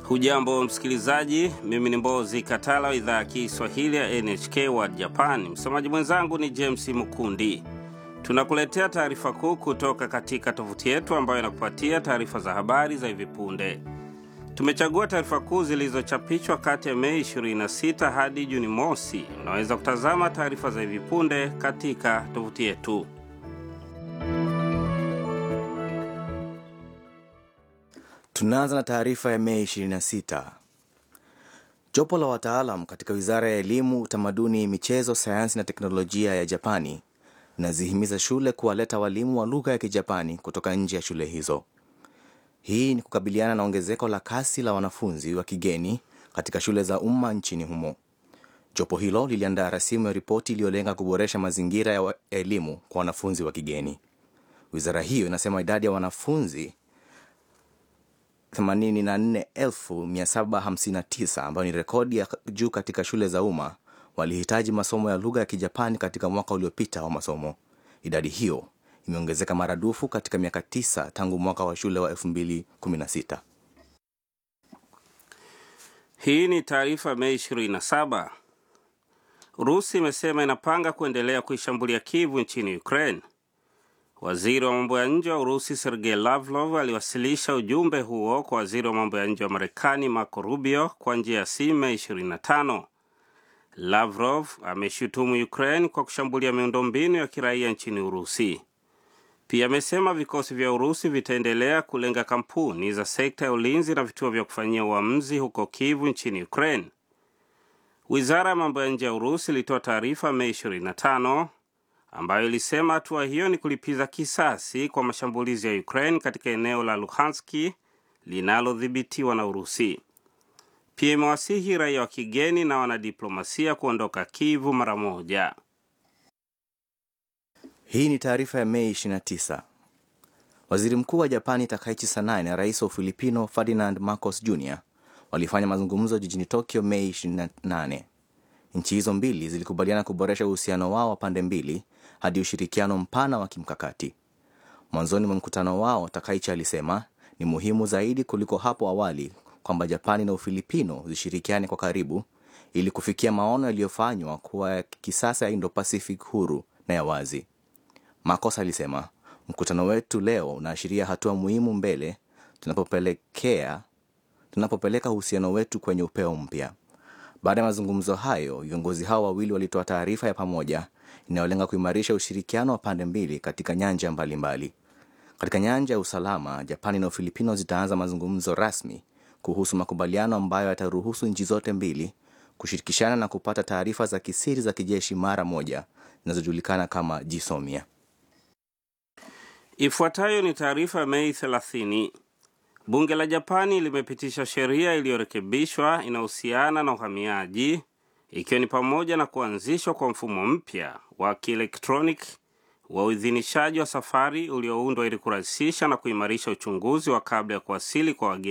Hujambo msikilizaji, mimi ni Mbozi Katala wa idhaa ya Kiswahili ya NHK World Japan. Msomaji mwenzangu ni James Mukundi. Tunakuletea taarifa kuu kutoka katika tovuti yetu ambayo inakupatia taarifa za habari za hivi punde. Tumechagua taarifa kuu zilizochapishwa kati ya Mei 26 hadi Juni mosi. Unaweza kutazama taarifa za hivi punde katika tovuti yetu. Tunaanza na taarifa ya Mei 26. Jopo la wataalam katika wizara ya elimu, utamaduni, michezo, sayansi na teknolojia ya Japani linazihimiza shule kuwaleta walimu wa lugha ya Kijapani kutoka nje ya shule hizo. Hii ni kukabiliana na ongezeko la kasi la wanafunzi wa kigeni katika shule za umma nchini humo. Jopo hilo liliandaa rasimu ya ripoti iliyolenga kuboresha mazingira ya elimu kwa wanafunzi wa kigeni. Wizara hiyo inasema idadi ya wanafunzi 84759 ambayo ni rekodi ya juu katika shule za umma walihitaji masomo ya lugha ya Kijapani katika mwaka uliopita wa masomo. Idadi hiyo imeongezeka maradufu katika miaka tisa tangu mwaka wa shule wa 2016. Hii ni taarifa Mei 27. Urusi imesema inapanga kuendelea kuishambulia Kivu nchini Ukraine. Waziri wa mambo ya nje wa Urusi Sergei Lavrov aliwasilisha ujumbe huo kwa waziri wa mambo ya nje wa Marekani Marco Rubio kwa njia ya simu Mei 25. Lavrov ameshutumu Ukraine kwa kushambulia miundombinu ya kiraia nchini Urusi. Pia amesema vikosi vya Urusi vitaendelea kulenga kampuni za sekta ya ulinzi na vituo vya kufanyia uamuzi huko Kivu nchini Ukraine. Wizara ya mambo ya nje ya Urusi ilitoa taarifa Mei 25 ambayo ilisema hatua hiyo ni kulipiza kisasi kwa mashambulizi ya Ukraine katika eneo la Luhanski linalodhibitiwa na Urusi. Pia imewasihi raia wa kigeni na wanadiplomasia kuondoka Kivu mara moja. Hii ni taarifa ya Mei 29. Waziri Mkuu wa Japani Takaichi Sanae na rais wa Ufilipino Ferdinand Marcos Jr walifanya mazungumzo jijini Tokyo Mei 28. Nchi hizo mbili zilikubaliana kuboresha uhusiano wao wa pande mbili hadi ushirikiano mpana wa kimkakati. Mwanzoni mwa mkutano wao, Takaichi alisema ni muhimu zaidi kuliko hapo awali kwamba Japani na Ufilipino zishirikiane kwa karibu ili kufikia maono yaliyofanywa kuwa ya kisasa ya Indo-Pacific huru na ya wazi. Marcos alisema mkutano wetu leo unaashiria hatua muhimu mbele tunapopelekea tunapopeleka uhusiano wetu kwenye upeo mpya. Baada ya mazungumzo hayo, viongozi hao wawili walitoa taarifa ya pamoja inayolenga kuimarisha ushirikiano wa pande mbili katika nyanja mbalimbali mbali. Katika nyanja ya usalama, Japani na Ufilipino zitaanza mazungumzo rasmi kuhusu makubaliano ambayo yataruhusu nchi zote mbili kushirikishana na kupata taarifa za kisiri za kijeshi mara moja zinazojulikana kama jisomia. Ifuatayo ni taarifa ya Mei 30. Bunge la Japani limepitisha sheria iliyorekebishwa inahusiana na uhamiaji, ikiwa ni pamoja na kuanzishwa kwa mfumo mpya wa kielektroniki wa uidhinishaji wa safari ulioundwa ili kurahisisha na kuimarisha uchunguzi wa kabla ya kuwasili kwa wageni